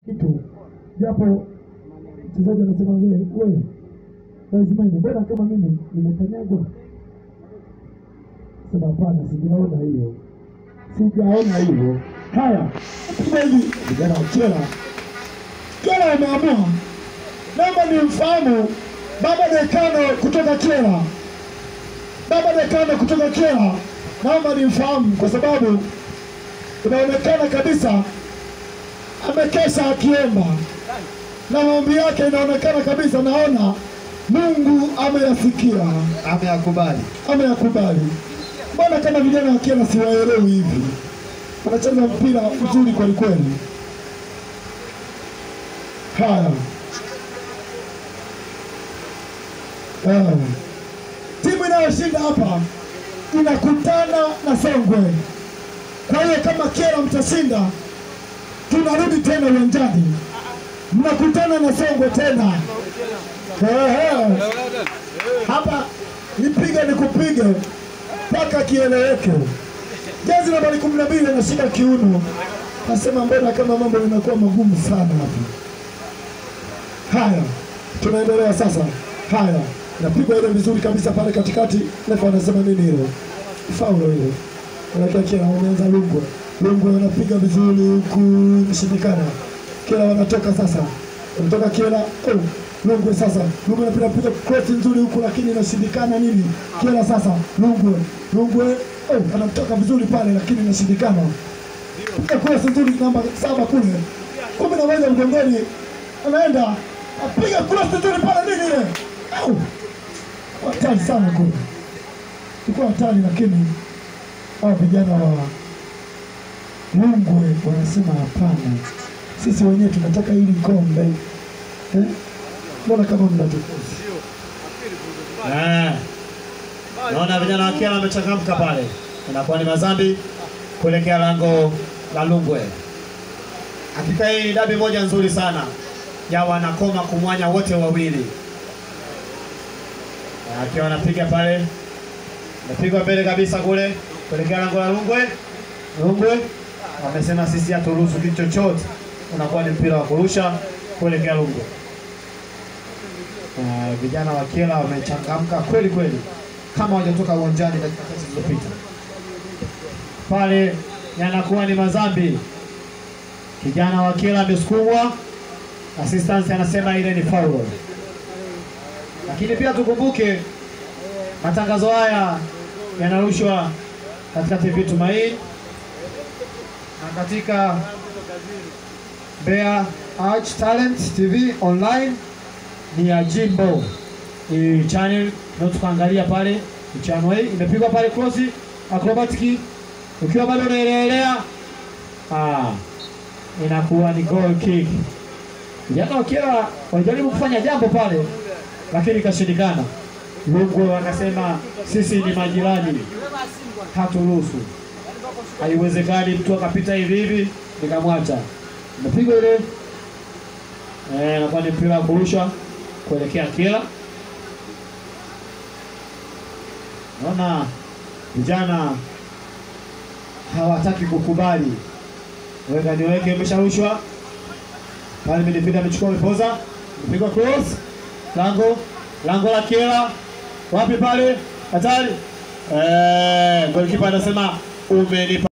kitu japo mchezaji anasema wewe wewe lazima ni bora kama mimi nimekanyagwa. Sema hapana, sijaona hiyo, sijaona hiyo. Haya, kama hivi vijana wa Kyela, Kyela wameamua, naomba nimfahamu baba dekano kutoka Kyela, baba dekano kutoka Kyela, naomba nimfahamu kwa sababu inaonekana kabisa amekesha akiomba na maombi yake inaonekana kabisa, naona Mungu ameyasikia, ameyakubali. ameyakubali. Mbona kama vijana wa Kyela siwaelewi hivi, wanacheza mpira mzuri kweli kweli. Haya, Ah. timu inayoshinda hapa inakutana na Songwe. Kwa hiyo kama Kyela mtashinda, tunarudi tena uwanjani, mnakutana na Songwe tena. Ehe. Hapa nipige nikupige mpaka kieleweke. Jezi nambari kumi na mbili anashika kiuno, nasema mbona kama mambo yanakuwa magumu sana hapa. Haya, tunaendelea sasa. Haya, napigwa ile vizuri kabisa pale katikati. Refa anasema nini ile? Faulo ile. Anakia Kyela wameanza Lungwe. Lungwe wanapiga vizuri huku imeshindikana. Kyela wanatoka sasa, wanatoka Kyela. Oh, Lungwe sasa, Lungwe anapiga piga cross nzuri huku, lakini inashindikana nini? Kyela sasa, Lungwe, Lungwe oh, anamtoka vizuri pale, lakini inashindikana. Piga cross nzuri namba saba kule, kumi na moja mgongoni, anaenda apiga cross nzuri pale, nini ile? Au hatari sana kule, ilikuwa hatari, lakini hawa vijana wa Lungwe wanasema hapana, sisi wenyewe tunataka hili kombe eh? Mbona kama mnatukosa? Eh. Naona vijana wa Kyela wamechangamka pale, inakuwa ni mazambi kuelekea lango la Lungwe. Hakika hii ni dabi moja nzuri sana ya wanakoma kumwanya wote wawili, Eh, akiwa anapiga pale, napigwa mbele kabisa kule kuelekea lango la Lungwe. Lungwe wamesema sisi haturuhusu kitu chochote, unakuwa ni mpira wa kurusha kuelekea Lungwe. Uh, vijana wa Kyela wamechangamka kweli kweli, kama hawajatoka uwanjani dakika chache zilizopita. Pale yanakuwa ni mazambi. Kijana wa Kyela amesukumwa, assistance anasema ile ni foul. Lakini pia tukumbuke matangazo haya yanarushwa katika TV Tumaini na katika Mbeya Arch Talent TV online ni ya Jimbo. Hii channel ndio tukaangalia pale mchano hii imepigwa pale cross acrobatic ukiwa bado unaelelea ah, inakuwa ni goal kick. Vijana wa Kyela walijaribu kufanya jambo pale lakini ikashindikana. Lungwe wakasema sisi ni majirani, haturuhusu, haiwezekani mtu akapita hivi hivi nikamwacha. Imepigwa ile Eh, inakuwa ni mpira wa kurusha kuelekea Kyela. Naona vijana hawataki kukubali. Weka niweke, imesharushwa pale, midfielder amechukua mipoza, mpigwa cross, lango lango la Kyela, wapi pale, hatari. Eh, golikipa anasema umenipa